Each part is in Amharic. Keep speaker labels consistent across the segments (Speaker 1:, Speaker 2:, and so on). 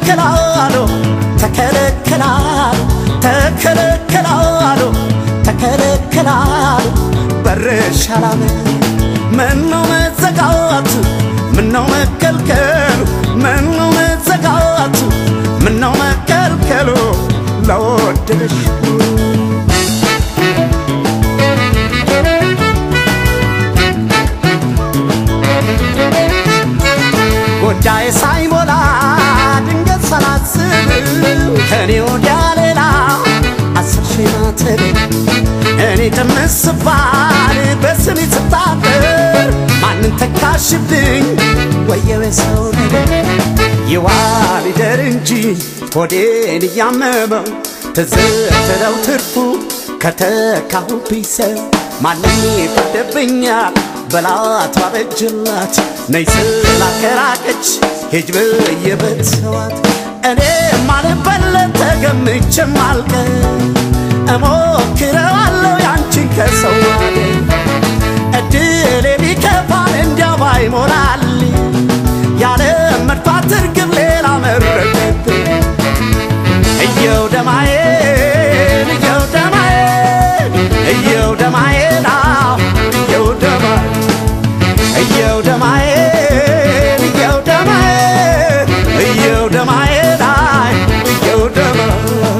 Speaker 1: ተከለከላሉ ተከለከላሉ ተከለከላሉ ተከለከላሉ በርሽ አላመን ምነው መዘጋቱ ምነው መከልከሉ ምነው መዘጋቱ ምነው መከልከሉ ለወደደሽ ጉዳይ ሳይሞላ ድንገት ሳላስብ ከኔ ወዲያ ሌላ አስር ሺህ ማተብ እኔ ተመስባል በስሜ ስታጠር ማንን ተካሽብኝ ወየው ሰው ነገር ይዋል ይደር እንጂ ሆዴን እያመመው ትዝትለው ትርፉ ከተካሁብኝ ሰው ማንም ይፈርድብኛል በላት ባበጅላት ነይ ስላከራቀች ሂጅ ብዬ በተሰዋት እኔ ማልበለት ተገምቼም አልቀር እሞክረዋለሁ ያንቺን ከሰው ማደር እድሌ ቢከፋን እንዲያው ባይሞላል ያለ መድፋት እርግብ ሌላ መረቀት እየው ደማዬን እየው ደማዬን እየው ደማዬን አዎ እየው ደማዬን እየው ደማዬን እየው ደማዬን እየው ደማዬን አይ እየው ደማዬን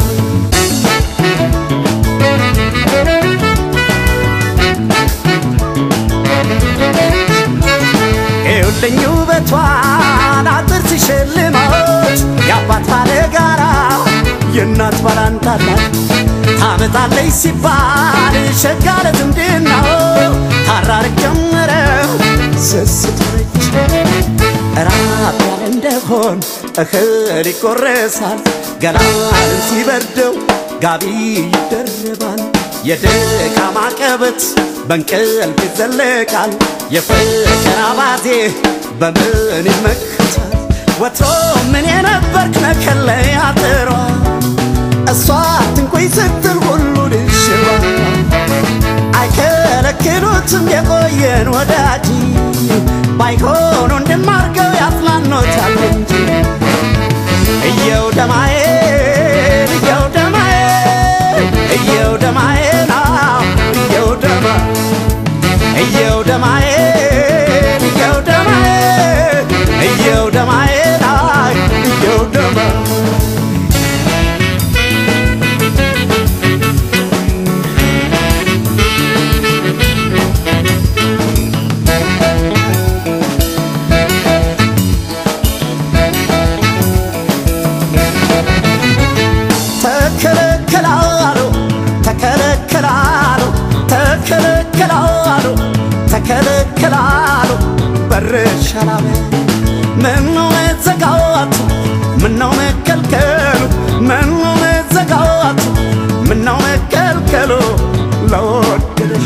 Speaker 1: ይኸውልኝ ውበቷን አጥር ሲሸልማት የአባት ባለ ጋራ የእናት ባላንታላት ታመጣለች ሲባል ሸጋለ ዝምድናው ታራርቅ ጀመረው ስስቶች ራብ ያለ እንደሆን እህል ይቆረሳል ገላን ሲበርደው ጋቢ ይደረባል የድካም አቀበት በእንቅልፍ ይዘለቃል የፍቅር አባዜ በምን ይመክታል ወትሮ ምን የነበርክ መከለይ አጥሯ እሷ ትንቆይ ስትል ሁሉ ልሽባ አይከለክሉትም የቆየን ወዳጅ ባይሆኑ እንድማርገው ያጽናኖታል እንጂ እየው ደማዬን እየው ደማዬን እየው ደማዬን አዎ እየው ደማ እየው ደማዬን እየው ደማዬን እየው ደማዬን አይ እየው ደማ ተከለከላሉ ተከለከላሉ ተከለከላሉ ተከለከላሉ በርሽ አላመን ምነው መዘጋቱ ምነው መከልከሉ ምነው መዘጋቱ ምነው መከልከሉ ለወደደሽ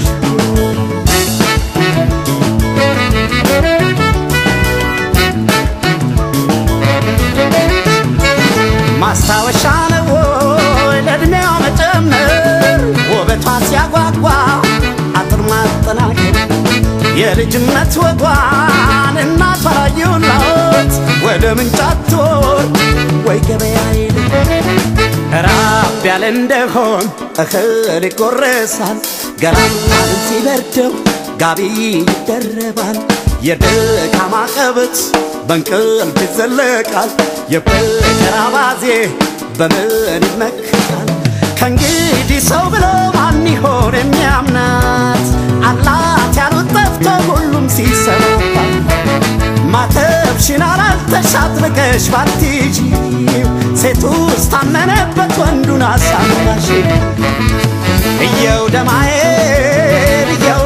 Speaker 1: ማስታወሻ ነው ወይ ለዕድሜዋ መጨመር ውበቷ ሲያጓጓ አጥር ማጠናከር የልጅነት ወጓን እናቷ ላየውላት ወደ ምንጫት ወር ወይ ገበያ ሄደ ራብ ያለ እንደሆን እህል ይቆረሳል ገላን ሲበርደው ጋቢ ይደረባል የድካም አቀበት በእንቅልፍ ይዘለቃል የፍቅር አባዜ በምን ይመክታል ከእንግዲህ ሰው ብሎ ማን ይሆን የሚያምናት አላት ያሉት ጠፍቶ ሁሉም ሲሰማባት ማተብሽን አላልተሽ አጥብቀሽ ባትይጂ ሴቱ ስታመነበት ወንዱን አሳምናሽ እየው ደማዬን እየው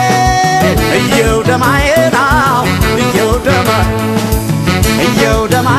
Speaker 1: ደማዬን እየው ደማዬን አዎ እየው ደማ እየው ደማ